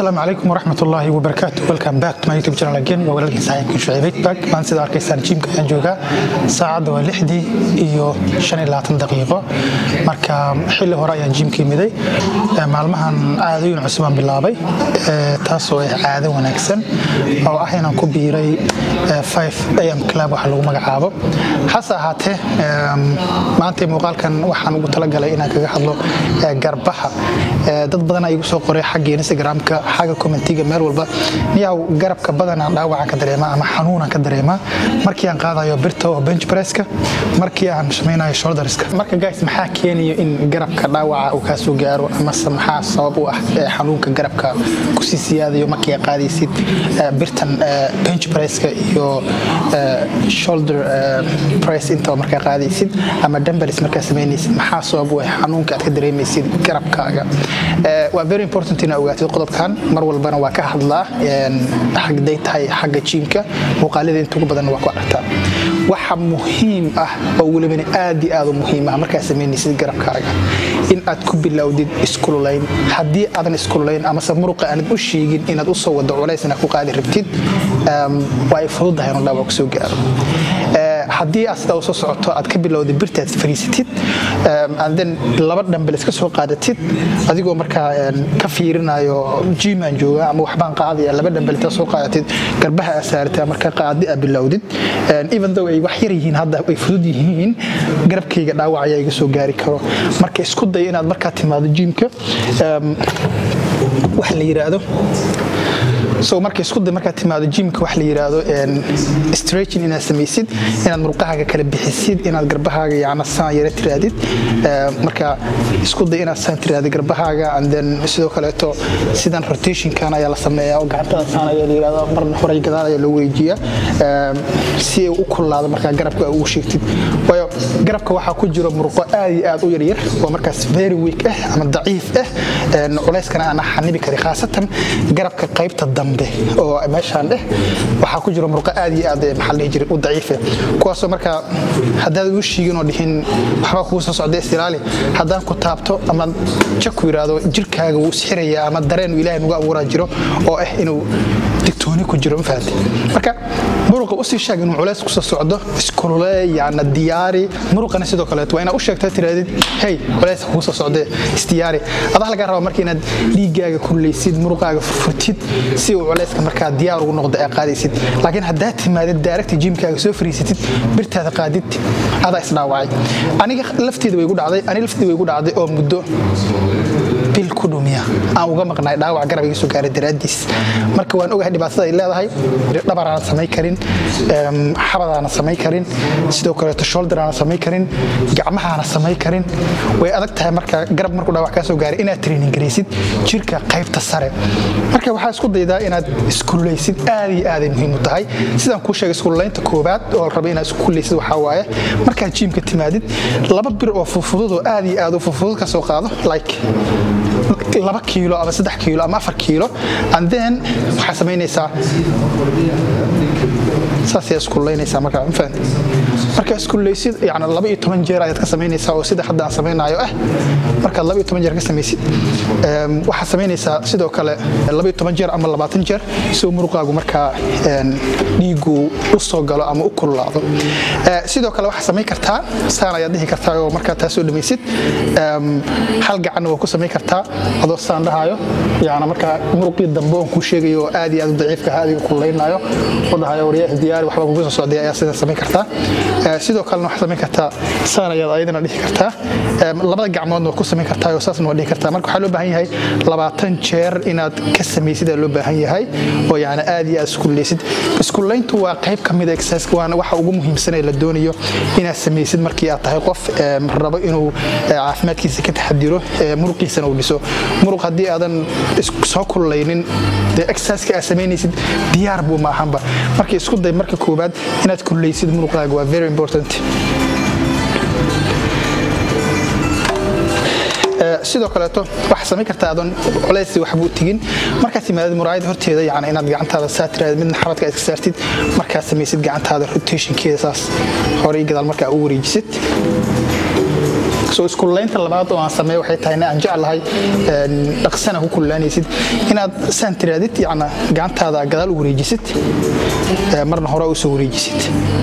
asalaamu calaykum waraxmat ullaahi wabarakaatu welcome back to my youtube channel again waa walaalkiin saaxiibkiin shucayb back maan sida arkaysaan jiimka ayaan joogaa saacadda waa lixdii iyo shan iyo labaatan daqiiqo marka xilli hore ayaan jiimka imiday maalmahan caadooyin cusub aan bilaabay taasoo ah caado wanaagsan oo ah inaan ku biiray am club waxa lagu magacaabo hase ahaatee maanta muuqaalkan waxaan ugu talagalay inaan kaga hadlo garbaha dad badan igu soo qoray xagga instagramka xagga commentiga meel walba niyaw garabka badanaa dhaawacaan ka dareemaa ama xanuunaan ka dareemaa markii aan qaadayo birta oo bench presska markii aan samaynayo shoulderska marka guys maxaa keenayo in garabka dhaawaca uu kaa soo gaaro amase maxaa sabab u ah xanuunka garabka kusii siyaadayo markii aad qaadaysid birtan bench presska iyo shoulder press intaba markaa qaadaysid ama dumbbells markaa samaynaysid maxaa sabab u ah xanuunka aad ka dareemaysid garabkaaga waa very important inaa ogaatid qodobkan mar walbana waa ka hadlaa hagday tahay xagga jiimka muuqaalada inta ugu badan waa ku aragtaa waxa muhiim ah oo welibana aad iyo aad u muhiim ah markaa samaynaysid garabkaaga in aad ku bilowdid iskululayn haddii aadan iskululayn amase muruqa aanad u sheegin inaad u soo wado culays inaad ku qaadi rabtid waa ay fududahay inuu dhaawac kusoo gaaro haddii aad sidaa usoo socoto aad ka bilowda birtaad fariisatid then laba dhambel iska soo qaadatid adigoo markaa ka fiirinayo jiimaan jooga ama waxbaan qaadaya laba dhambel intaa soo qaadatid garbaha aa saarata marka qaadi aa bilowdid even though ay wax yar yihiin hadda ay fudud yihiin garabkayga dhaawac ayaa iga soo gaari karo marka isku day inaad markaa timaado jiimka wax la yiraahdo so marka isku day markaad timaado jimka wax la yiraahdo stretching inaad samaysid inaad murqahaaga kala bixisid inaad garbahaaga yacna saan yara tiraadid marka isku day inaad saan tiraadid garbahaaga and then sidoo kaleeto sidan rotationkan ayaa la sameeyaa oo gacantada saan ayaa la yiraahdo marna horay gadaal ayaa loo weejiyaa si ay u kullaado markaa garabka ugu sheegtid waayo garabka waxaa ku jiro murqo aad iyo aad u yaryar oo markaas very weak ah ama daciif ah culayskana aan xanibi karin khaasatan garabka qaybta dambe oo meeshaan dheh waxaa ku jiro murqo aad iyo aad maxaa dhihi jiray u daciife kuwaasoo markaa haddaad u shiigin oo dhihin waxbaa kugu soo socda istilaali haddaan ku taabto ama jaku yidhaahdo jirkaaga wuu isxirayaa ama dareen uu ilaahay nugu abuuraa jiro oo ah inuu digtooni ku jiro mafahante marka muruqa usii sheeg inuu culays kusoo socdo iskulule yaana diyaari muruqana sidoo kaleeto waa inaad u sheegto tiraadid hey culays kugu soo socdee isdiyaari adaa lagaa rabaa marka inaad dhiiggaaga kullaysid muruqaaga furfurtid si uu culayska markaa diyaar ugu noqdo ee qaadaysid laakiin haddaad timaadid daaragta jiimkaaga soo fariisatid birtaada qaadid adaa isdhaawacay aniga lafteeda way gu dhacday aniga lafteeda way gu dhacday oo muddo bil ku dhumiya aan uga maqnaay dhaawac garab iga soo gaaray daraaddiis marka waan ogahay dhibaatada ay leedahay dhabaraanan samayn karin xabadaana samayn karin sidoo kaleeto shoulderaanan samayn karin gacmahaana samayn karin way adag tahay marka garab markuu dhaawac kaa soo gaaray inaad training garaysid jirka qaybta sare marka waxaa isku daydaa inaad iskullaysid aad iyo aaday muhiim u tahay sidaan kuu sheegay iskullaynta koobaad oo raba inaad iskullaysid waxaa waaye markaad jiimka timaadid laba bir oo fufudud oo aad iyo aad u fufudud ka soo qaado like laba kiilo ama saddex kiilo ama afar kiilo and then waxaa samaynaysaa saasay iskullaynaysaa markaa mafahant markaa iskullaysid yani laba iyo toban jeer ayaad ka samaynaysaa oo sida hadda aan samaynayo ah markaad laba iyo toban jeer ka samaysid waxaad samaynaysaa sidoo kale laba iyo toban jeer ama labaatan jeer si uu muruqaagu markaa dhiigu u soo galo ama u kululaado sidoo kale waxaad samayn kartaa saan ayaad dhihi kartaa oo markaa taa soo dhamaysid hal gacanna waa ku samayn kartaa adoo saan dhahayo yani markaa muruqii dambe oon kuu sheegayo oo aad iyo aad u daciifka ah adiga kululaynaayo oo dhahayo waryaah diyaari waxba kugu soo socday ayaa sidan samayn kartaa sidoo kalena waxaad samayn kartaa saan ayaad ayadana dhihi kartaa labada gacmoodna waa ku samayn kartaa oo saasna waa dhihi kartaa marka waxaa loo baahan yahay labaatan jeer inaad ka samaysid aa loo baahan yahay oo yani aad iyo aad iskullaysid iskullayntu waa qayb ka mid a exerciseka waana waxa ugu muhiimsan ee la doonayo inaad samaysid markii aad tahay qof rabo inuu caafimaadkiisa ka taxadiro muruqiisana uu dhiso muruq haddii aadan soo kullaynin dee exerciseka aad samaynaysid diyaar buu maahanba marka isku day marka koowaad inaad kullaysid muruqaaga waa very important sidoo kaleeto waxaa samayn kartaa adoon culays waxbuu tegin markaad timaadid muraayada horteeda yani inaad gacantaada saa tiraadid midna xabadka iska saartid markaad samaysid gacantaada rotationkeeda saas horey gadaal markaa u wareejisid soo iskululeynta labaad oo aan sameeyo waxay tahay aan jeclahay dhaqsana ku kululaanaysid inaad saan tiraadid yacna gacantaada gadaal u wareejisid marna hore u soo wareejisid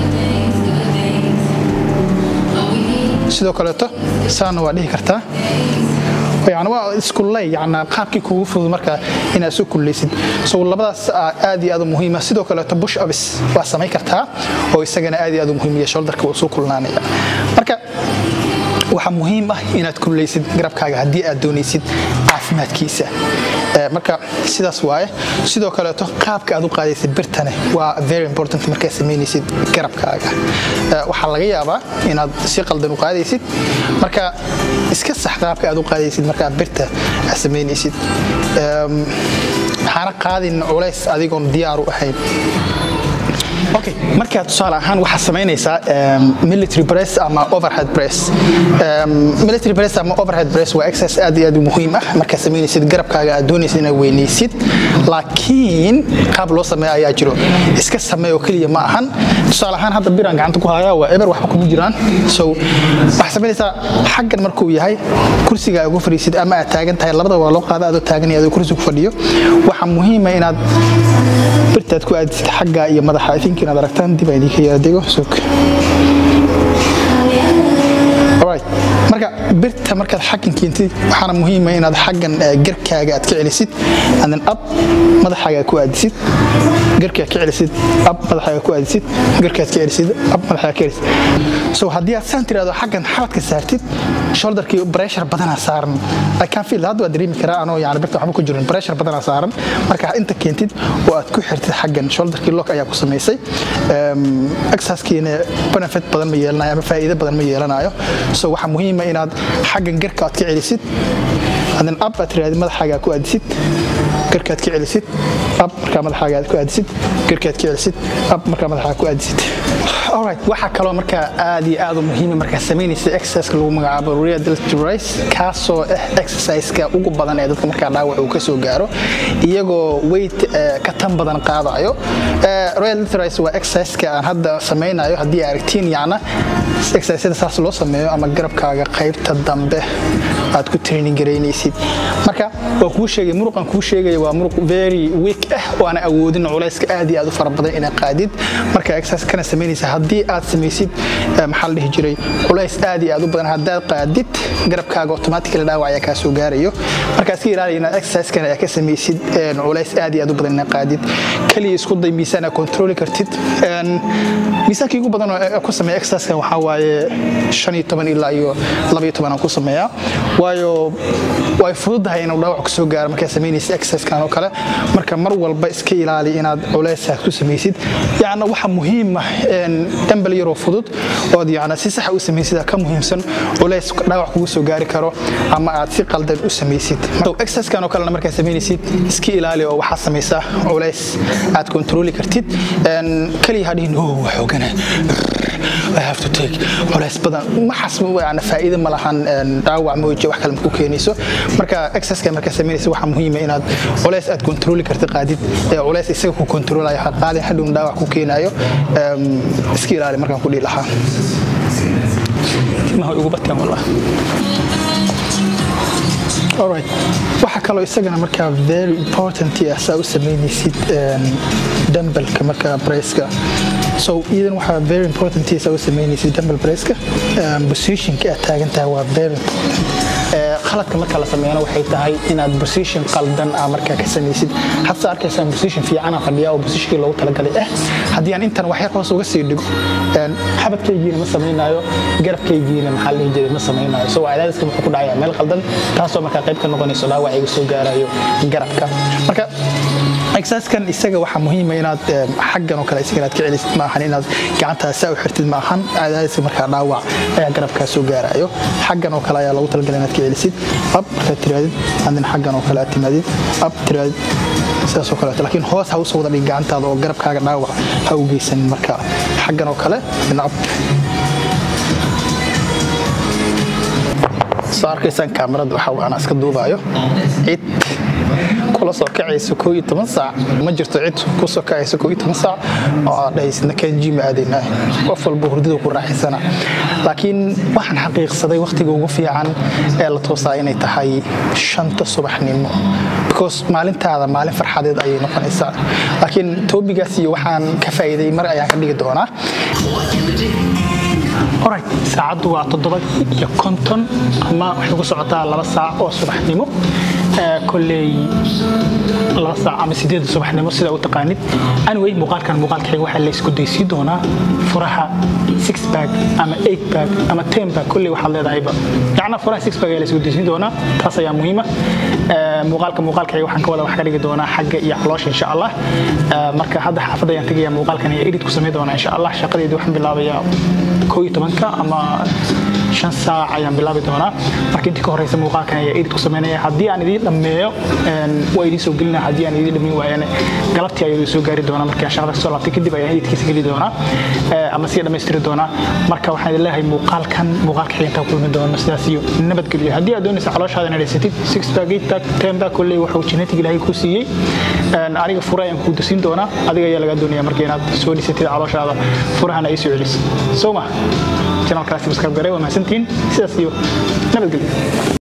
sidoo kaleeto saana waa dhihi kartaa yani waa iskulley yani qaabkii kugu fudud marka inaad soo kullaysid so labadaas aad iyo aad u muhiima sidoo kaleeto bush abis waa samayn kartaa oo isagana aad iyo aad u muhiimiya shoulderka uu soo kulnaanaya marka waxaa muhiim ah inaad kullaysid garabkaaga haddii aad doonaysid caafimaadkiisa marka sidaas waaye sidoo kaleeto qaabka aad u qaadaysid birtane waa very important markaad samaynaysid garabkaaga waxaa laga yaabaa inaad si qaldan u qaadaysid marka iska sax qaabka aad u qaadaysid markaad birta aad samaynaysid waxaana qaadin culays adigoon diyaar u ahayn okay markaa tusaale ahaan waxaad samaynaysaa military press ama overhead press military press ama overhead press waa exercise aad iyo aad u muhiim ah markaad samaynaysid garabkaaga aad doonaysid inaad weynaysid laakiin qaab loo sameeya ayaa jiro iska sameey oo keliya ma ahan tusaale ahaan hadda biraan gacanta ku hayaa waa eber waxba kuma jiraan so waxaad samaynaysaa xaggan markuu yahay kursiga ugu fadhiisid ama aad taagan tahay labada waa loo qaada adoo taagan iyo adoo kursi ku fadhiyo waxaa muhiima inaad birtaad ku aadisid xagga iyo madaxa i think inaad aragtaan dib aan idinka yaadego sug marka birta markaad xaggan keentid waxaana muhiima inaad xaggan garkaaga aad ka celisid andan ab madaxaaga ku aadisid garkaad ka celisid ab madaxaaga ku aadisid garkaad ka celisid ab madaxaaga ka celisid so haddii aad saan tiraahdo xaggan xabadka saartid shoulderkii pressure badanaa saaran i can feel hadda waa dareemi karaa anoo yani birta waxba ku jirin pressure badanaa saaran marka inta keentid oo aad ku xirtid xaggan shoulderkii lock ayaa ku samaysay exercisekiina benefit badan ma yeelanayo ama faa'iido badan ma yeelanayo so waxaa muhiima inaad xaggan garka aad ka celisid adan ab aad tiraahdi madaxaaga ku aadisid garkaad ka celisid ab markaa madaxaaga aad ku aadisid garkaad ka celisid ab markaa madaxaaga ku aadisid alright waxaa kaloo markaa aad iyo aad u muhiima markaa samaynaysa exerciseka lagu magacaabo real deltoid race kaasoo ah exerciseka ugu badan ee dadka markaa dhaawac uu ka soo gaaro iyagoo weight ka tan badan qaadayo real deltoid race waa exerciseka aan hadda samaynayo haddii aragtiin yacna exercisada saas loo sameeyo ama garabkaaga qaybta dambe aad ku training garaynaysid marka waa kuu sheegay muruqan kuu sheegaya waa muruq very weak ah oo aan awoodin culayska aad iyo aad u fara badan inaad qaadid marka exercise kana samaynaysa haddii aad samaysid maxaa la dhihi jiray culays aad iyo aad u badan haddaad qaadid garabkaaga automatically dhaawac ayaa kaa soo gaarayo marka iska ilaaliya inaad exerciskan ayaa ka samaysid culays aad iyo aad u badan inaad qaadid kaliya isku day miisaan aad controli kartid miisaankii ugu badan oo ku sameeya exerciskan waxaa waaye shan iyo toban ilaa iyo laba iyo toban aan ku sameeyaa waayo way fududahay inuu dhaawac kusoo gaaro markaad samaynaysid exerciskan oo kale marka mar walba iska ilaali inaad culaysaad ku samaysid yacna waxa muhiim ah dambal yaroo fudud ood yacna si saxa u samaysid ka muhiimsan culays dhaawac kugu soo gaari karo ama aad si qaldan u samaysid exerciskan oo kalena markaad samaynaysid iska ilaali oo waxaad samaysaa culays aad kontroli kartid kaliya hadhihin oh waa xoogana I have to take culays badan waxaas yani faa'iido ma lahan dhaawac mooje wax kale ma ku keenayso marka exerciseka markaa samaynaysa waxaa muhiima inaad culays aad kontroli kartid qaadid ee culays isaga ku kontrolayo ha qaadin hadhowna dhaawac ku keenayo iska ilaali markaan ku dhihi lahaa timaha ugu bateen wallah alright waxa kaloo isagana markaa very important ah saa u samaynaysid dumbbellka markaa braceka so iyadan waxaa very important saa u samaynaysid dumbbell braceka positionka aad taagan tahay waa very important khaladka marka la sameeyana waxay tahay inaad position qaldan ah markaa ka samaysid hadse arkaysaan position fiican aan fadhiyaa oo positionkii loogu talagalay ah haddii aan intan waxyar hoos uga sii dhigo xabadkaygiina ma samaynayo garabkaygiina maxaa lihi jiray ma samaynayo so cadaadiska wuxuu ku dhacayaa meel qaldan taasoo markaa qayb ka noqonayso dhaawac iga soo gaarayo garabka marka exerciskan isaga waxaa muhiima inaad xaggan oo kale isaga inaad ka celisid ma ahan inaad gacantaas saa u xirtid ma ahan cadaadiska markaa dhaawac ayaa garabkaa soo gaarayo xaggan oo kale ayaa loogu talagalay inaad ka celisid ab markaad tiraadid andin xaggan oo kale aad timaadid ab tiraadid sidaasoo kaleeto laakiin hoos ha usoo wada dhig gacantaada oo garabkaaga dhaawac ha u geysanin marka xaggan oo kale ab soo arkaysaan kaamarada waxa aan iska duubaayo cid kula la soo kacayso koo iyo toban saac ma jirto cid ku soo kacayso koo iyo toban saac oo aad dhahaysidna kan jima aadaynaa qof walba hurdada ku raaxaysana laakiin waxaan xaqiiqsaday wakhtiga ugu fiican ee la toosaa inay tahay shanta subaxnimo because maalintaada maalin farxadeed ayay noqonaysaa laakiin toobigaas iyo waxaan ka faa'iiday mar ayaan ka dhigi doonaa orit saacaddu waa toddoba iyo konton ama waxay ku socotaa laba saac oo subaxnimo koley laba saac ama sideeda subaxnimo sida u taqaanid anyway muuqaalkan muuqaalkayga waxaa la isku daysii doonaa furaha six bag ama eight bag ama ten bag kolley waxaad leedahayba yacnaa furaha six bag ayaa la isku daysiin doonaa taas ayaa muhiima muuqaalka muuqaalkayga waxaan ka wada wax ka dhigi doonaa xagga iyo caloosha insha allah marka hadda xaafadda ayaan tegaya muuqaalkan iyo edit ku samayn doonaa insha allah shaqadeedii waxaan bilaabayaa koo iyo tobanka ama shan saac ayaan bilaabi doonaa marka intii ka horeysa muuqaalkan ayaa edit ku samaynaya haddii aan idiin dhammeeyo waa idiin soo gelina haddii aan idiin dhammeyn waayane galabtii ayuu soo gaari doonaa markaan shaqada kasoo laabtay kadib ayaan editkiisa geli doonaa ama sii dhammaystiri doonaa marka waxaan idin leeyahay muuqaalkan muuqaalka xigintaa kulmi doono sidaas iyo nabadgelyo haddii aad doonaysa calooshaada inaad haysatid six bag eight bag ten bag kolley wuxuu genetic ilaahay kuu siiyey aniga fura ayaan kuu dasiin doonaa adiga ayaa lagaa doonaya marka inaad soo dhisatid calooshaada furahana ay soo celiso soo ma channelkaasi subscribe garay waa mahadsantihiin sidaas iyo nabadgelyo